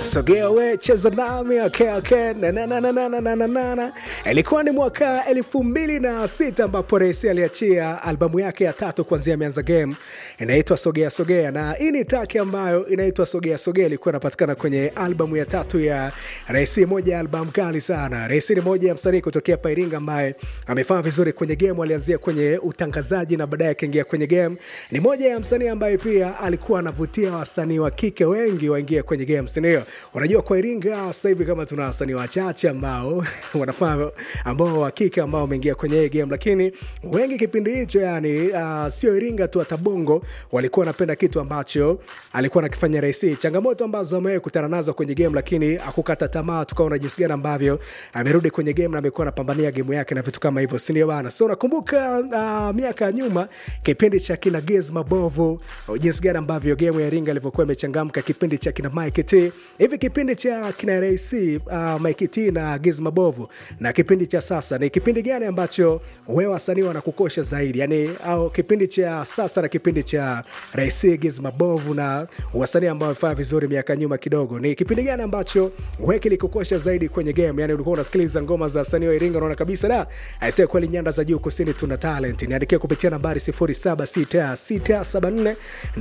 sogea we cheza nami okay, okay. Na, na, na, na, na, na, na, na, na, na. ilikuwa ni mwaka elfu mbili na sita ambapo rais aliachia albamu yake ya tatu kuanzia ameanza game inaitwa sogea sogea na hii ni traki ambayo inaitwa sogea sogea ilikuwa inapatikana kwenye albamu ya tatu ya rais moja ya albamu kali sana rais ni moja ya msanii kutokea pairinga ambaye amefanya vizuri kwenye game alianzia kwenye utangazaji na baadaye akaingia kwenye game ni moja ya msanii ambaye pia alikuwa anavutia wasanii wa kike wengi waingie kwenye game sindio unajua kwa iringa sasa hivi kama tuna wasanii wachache ambao wanafanya ambao wa kike ambao wameingia kwenye hii game lakini wengi kipindi hicho yani uh, sio iringa tu hata bongo walikuwa wanapenda kitu ambacho alikuwa nakifanya rahisi changamoto ambazo amewahi kutana nazo kwenye game lakini akukata tamaa tukaona jinsi gani ambavyo amerudi kwenye game na amekuwa anapambania game yake na vitu kama hivyo sindio bana so nakumbuka uh, miaka ya nyuma kipindi cha kina Gez mabovu jinsi gani ambavyo game ya iringa ilivyokuwa imechangamka kipindi cha kina Mike T hivi kipindi cha kina RC uh, Mike T na Gez mabovu na kipindi cha sasa ni kipindi gani ambacho wewe wasanii wanakukosha zaidi yani au kipindi cha sasa na kipindi cha RC Gez mabovu na wasanii ambao wamefanya vizuri miaka nyuma kidogo ni kipindi gani ambacho wewe kilikukosha zaidi kwenye game yani ulikuwa unasikiliza ngoma za wasanii wa Iringa unaona kabisa da aisee kweli nyanda za juu kusini tuna talent niandikia kupitia nambari 076674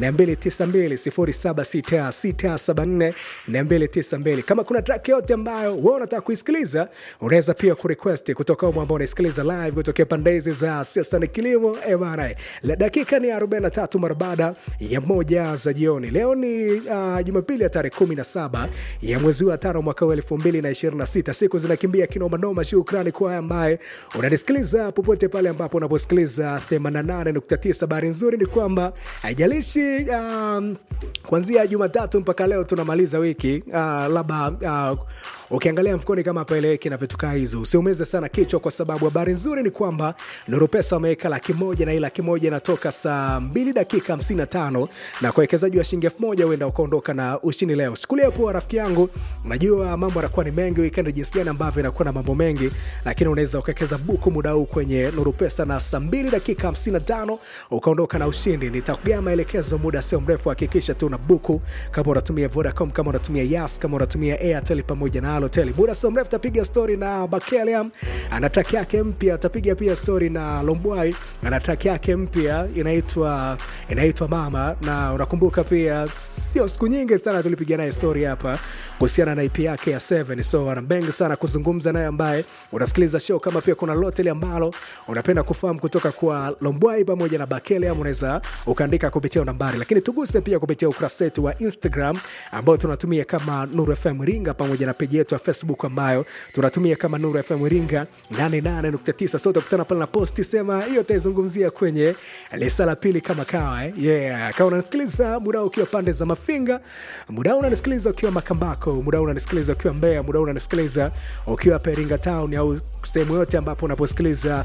292 076674 kama kuna track yote ambayo wewe unataka kuisikiliza unaweza pia kurequest kutoka umo ambao unaisikiliza live kutokea pande hizi za siasa na kilimo eh bana la dakika ni 43 mara baada ya moja za jioni leo ni uh, jumapili ya tarehe 17 ya mwezi wa tano mwaka wa 2026 siku zinakimbia kinomanoma shukrani kwa ambaye unanisikiliza popote pale ambapo unaposikiliza 88.9 habari nzuri ni kwamba haijalishi um, kuanzia jumatatu mpaka leo tunamaliza wiki uh, labda uh, ukiangalia mfukoni kama paeleweki na vitu kaa hizo usiumeze sana kichwa kwa sababu habari nzuri ni kwamba nuru pesa wameweka laki moja na hii laki moja inatoka saa 2 dakika 55 na kwa wekezaji wa shilingi elfu moja huenda ukaondoka na ushindi leo sikulia poa rafiki yangu najua mambo yanakuwa ni mengi wikendi jinsi gani ambavyo inakuwa na mambo mengi lakini unaweza ukawekeza buku muda huu kwenye nuru pesa na saa 2 dakika 55 ukaondoka na ushindi nitakugaa maelekezo muda sio mrefu hakikisha tu na buku kama unatumia vodacom kama unatumia yas kama unatumia airtel pamoja na hoteli muda sio mrefu tapiga stori na bakeliam ana track yake mpya tapiga pia stori na lombwai ana track yake mpya inaitwa inaitwa mama na unakumbuka pia sio siku nyingi sana tulipiga naye stori hapa kuhusiana na ip yake ya 7 so ana mengi sana kuzungumza naye ambaye unasikiliza show kama pia kuna loteli ambalo unapenda kufahamu kutoka kwa lombwai pamoja na bakeliam unaweza ukaandika kupitia nambari lakini tuguse pia kupitia ukurasa wetu wa instagram ambao tunatumia kama nuru fm ringa pamoja na peji yetu ya facebook ambayo tunatumia kama nuru fm ringa 88.9 so utakutana pale na posti sema hiyo taizungumzia kwenye lisa la pili kama kawa eh? yeah. kama unanisikiliza muda ukiwa pande za mafinga muda unanisikiliza ukiwa makambako muda unanisikiliza ukiwa mbea muda unanisikiliza ukiwa peringa town au sehemu yote ambapo unaposikiliza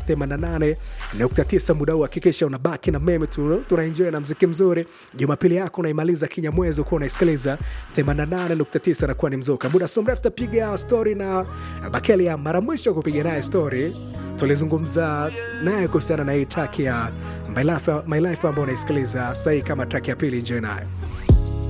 88.9 muda huu hakikisha unabaki na meme tunaenjoy na mziki mzuri jumapili yako unaimaliza kinyamwezi ukuwa unaisikiliza 88.9 nakuwa ni mzuka muda so mrefu tapiga stori na bakelia mara mwisho kupiga naye stori tulizungumza naye kuhusiana na hii track ya my life, my life ambayo unaisikiliza sahii kama track ya pili njoe nayo